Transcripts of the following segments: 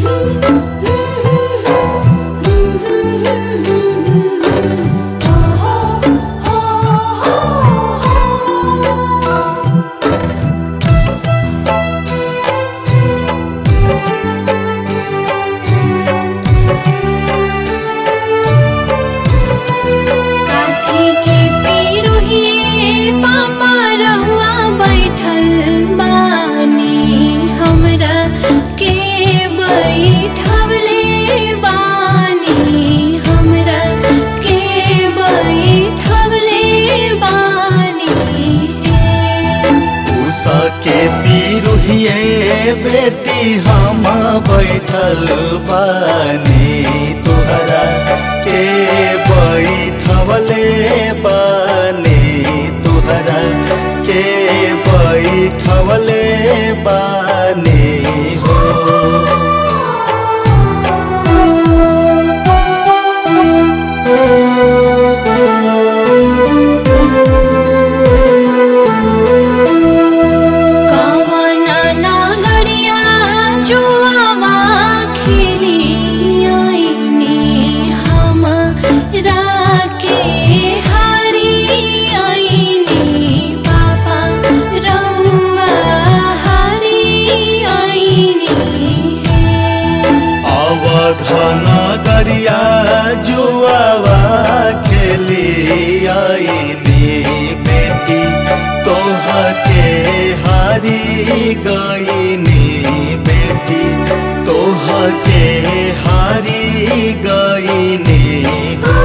काठी के पिरुहिए पापा रहुआ बैठल बानी हमरा के बैठवले बानी हमरा के बैठवले बानी उषा के पीरुहिए बेटी हम बैठल बानी तुहरा के बैठवले बानी तुहरा के बैठवले बानी हो कवना नागरिया जुआवा खेली आईनी हमरा के हारी आईनी पापा रउआ हारी आईनी अवधन गरिया जुआवा खेली आईनी बेटी तोह के हारी गईनी बेटी तोह के हारी गईनी हो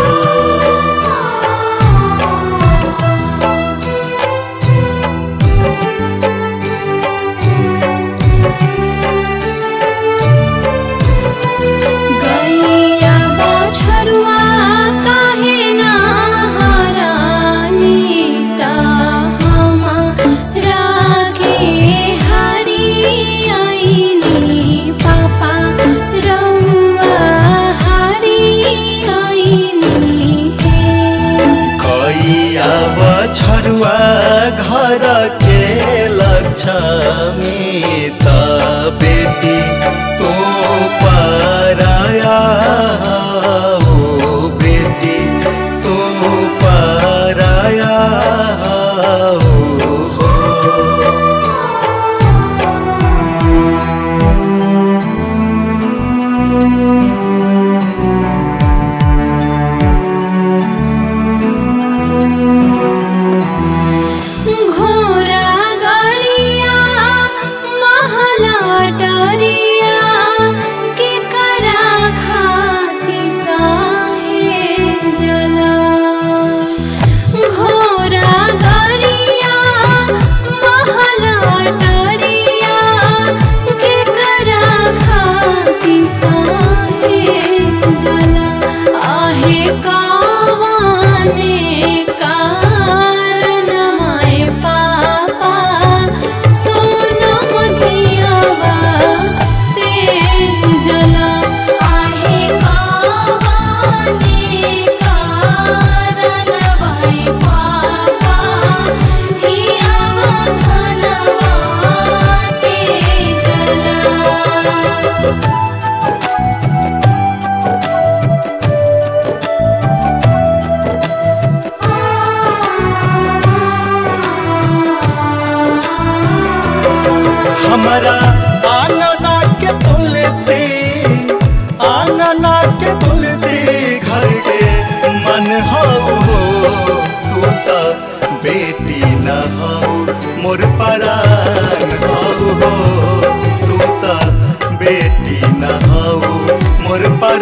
गैया बछरुआ काहे ना हरानी ता हमरा के हारी आईनी पापा रउआ हारी आईनी कैया बछरुआ घर के लक्ष्मी त बेटी तो पराया हो बेटी तो पराया हो घोरा गरिया महला डरिया के करा खाती साहे जला घोरा गरिया महला डरिया के करा खाती साहे जला आहे कावाने कारण माय पापा सोनम धियावा ते जला आहे कावाने कारण माय पापा धियावा धनवा ते जला हमारा आंगना के तुलसी आंगना के तुलसी घर के मन हो तू तो बेटी न हो मोर परान हो तू तो बेटी न हो मोर पर